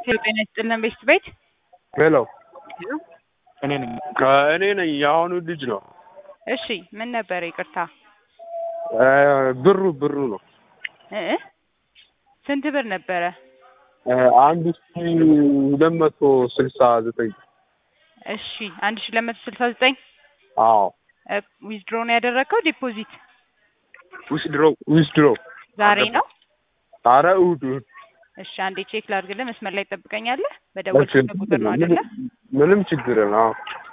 ጤና ይስጥልን ቤት ቤት ሄሎ እኔ ነኝ። እኔ ነኝ የአሁኑ ልጅ ነው። እሺ ምን ነበረ? ይቅርታ ብሩ ብሩ ነው እ እ ስንት ብር ነበረ? አንድ ሺ ሁለት መቶ ስልሳ ዘጠኝ እሺ አንድ ሺ ሁለት መቶ ስልሳ ዘጠኝ አዎ ዊዝድሮ ነው ያደረግከው ዲፖዚት ዊዝድሮ ዊዝድሮ ዛሬ ነው? አረ እሑድ እሑድ እሺ አንዴ ቼክ ላድርግልህ። መስመር ላይ ትጠብቀኛለህ? በደወልኩበት ቁጥር ነው አይደለ? ምንም ችግር ነው።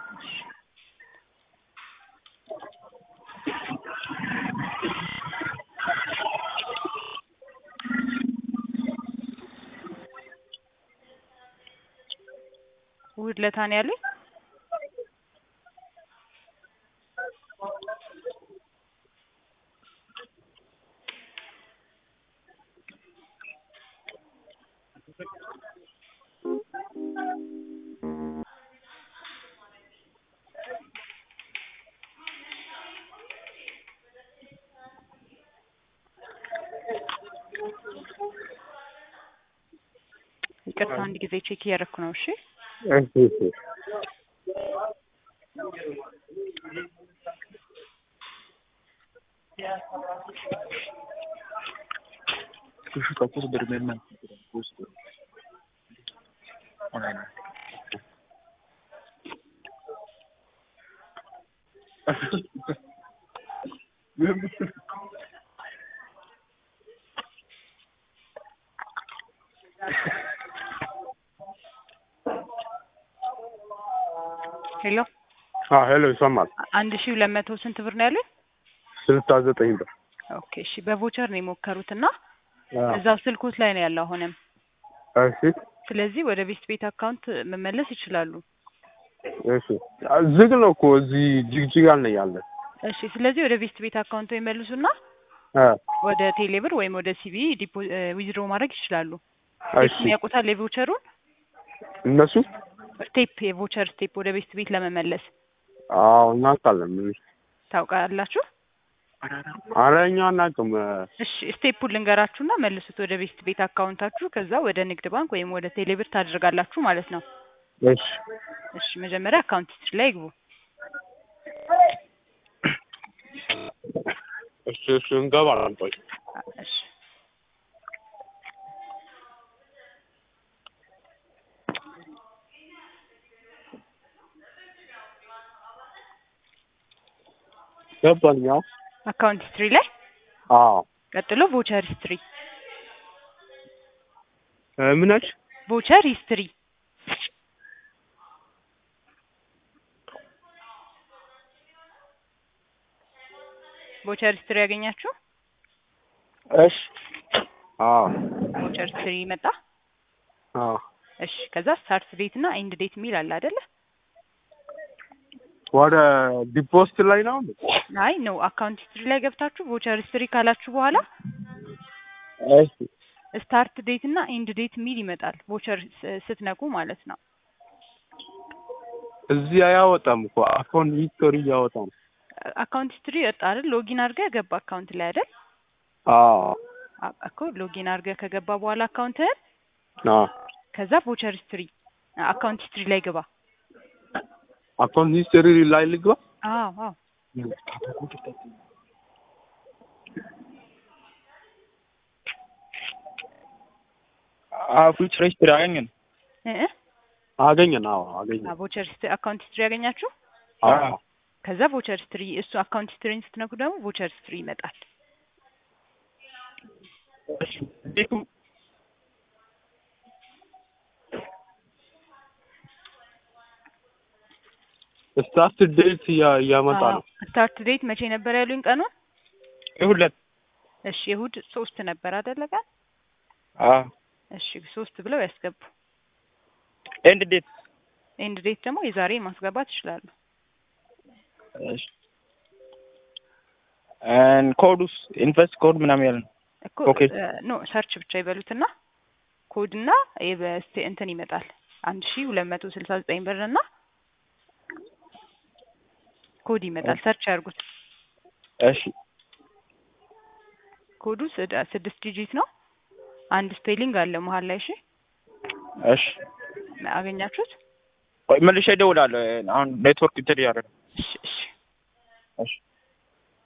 እሑድ ዕለት ነው ያለኝ። ይቅርታ አንድ ጊዜ ቼክ እያደረኩ ነው። እሺ እሺ እሺ Kushika kuhusu Bergman. Kuhusu. Online. ሄሎ አዎ ሄሎ ይሰማል። አንድ ሺ ሁለት መቶ ስንት ብር ነው ያለኝ? ስልሳ ዘጠኝ ብር ኦኬ እሺ በቮቸር ነው የሞከሩት እና አዎ። እዛው ስልኮት ላይ ነው ያለው አሁንም። እሺ ስለዚህ ወደ ቤት ቤት አካውንት መመለስ ይችላሉ። እሺ ዝግ ነው እኮ እዚህ ጅግጅጋ ነው ያለ። እሺ ስለዚህ ወደ ቤት ቤት አካውንቶ ይመልሱና እ ወደ ቴሌብር ወይም ወደ ሲቢ ዲፖ ዊዝድሮ ማድረግ ይችላሉ። እሺ ስቴፕ ያውቁታል የቮቸሩን እነሱ ስቴፕ የቮቸር ስቴፕ ወደ ቤት ቤት ለመመለስ አዎ እናውቃለን። ምን ታውቃላችሁ? አረ እኛ አናውቅም። እሺ ስቴፑን ልንገራችሁና መልሱት ወደ ቤት ቤት አካውንታችሁ። ከዛ ወደ ንግድ ባንክ ወይም ወደ ቴሌብር ታደርጋላችሁ ማለት ነው። እሺ እሺ መጀመሪያ አካውንት ሂስትሪ ላይ ይግቡ። እሺ እሺ እንገባለን። ቆይ እሺ ገባኝ። ያው አካውንት ሂስትሪ ላይ አዎ ቀጥሎ ቮቸር ሂስትሪ እ ምን አልሽ? ቮቸር ሂስትሪ ቮቸር ሂስትሪ ያገኛችሁ? እሺ አዎ ቮቸር ሂስትሪ መጣ። አዎ እሺ ከዛ ስታርት ዴት እና ኤንድ ዴት የሚል አለ አይደለ? ወደ ዲፖስት ላይ ነው። አይ ነው አካውንት ሂስትሪ ላይ ገብታችሁ ቮቸር ሂስትሪ ካላችሁ በኋላ እሺ ስታርት ዴት እና ኤንድ ዴት የሚል ይመጣል። ቮቸር ስ- ስትነኩ ማለት ነው። እዚህ አያወጣም እኮ አካውንት ሂስቶሪ እያወጣም። አካውንት ሂስትሪ ወጣ አይደል? ሎጊን አድርገህ ገባ አካውንት ላይ አይደል? አዎ አ- እኮ ሎጊን አድርገህ ከገባ በኋላ አካውንትህን አዎ ከዛ ቮቸር ሂስትሪ አካውንት ሂስትሪ ላይ ግባ። አካውንት ሂስቶሪ ላይ ልግባ። አዎ አዎ ፊውቸር ሂስትሪ አገኘን። እ እ አገኘን። አዎ አገኘን። ቮቸር ሂስትሪ አካውንት ሂስትሪ ያገኛችሁ። አዎ ከዛ ቮቸር ሂስትሪ እሱ አካውንት ሂስትሪን ስትነኩ ደግሞ ቮቸር ሂስትሪ ይመጣል። ቤቱ ስታርት ዴት እያመጣ ነው። ስታርት ዴት መቼ ነበር ያሉኝ ቀኑን? ይሁለት እሺ የእሑድ ሶስት ነበር አይደለ ቀን? አዎ እሺ ሶስት ብለው ያስገቡ። ኤንድ ዴት ኤንድ ዴት ደግሞ የዛሬ ማስገባት ይችላሉ። እሺ እን ኮዱስ ኢንቨስት ኮድ ምናምን ያለ ነው። እኮ ኦኬ። ኖ ሰርች ብቻ ይበሉትና ኮድና የበስቴ እንትን ይመጣል አንድ ሺ ሁለት መቶ ስልሳ ዘጠኝ ብር እና ኮድ ይመጣል። ሰርች ያርጉት። እሺ ኮዱ ስድ- ስድስት ዲጂት ነው። አንድ ስፔሊንግ አለ መሀል ላይ። እሺ እሺ አገኛችሁት? ቆይ መልሼ እደውላለሁ። አሁን ኔትወርክ እንትን እያለ ነው። እሺ እሺ እሺ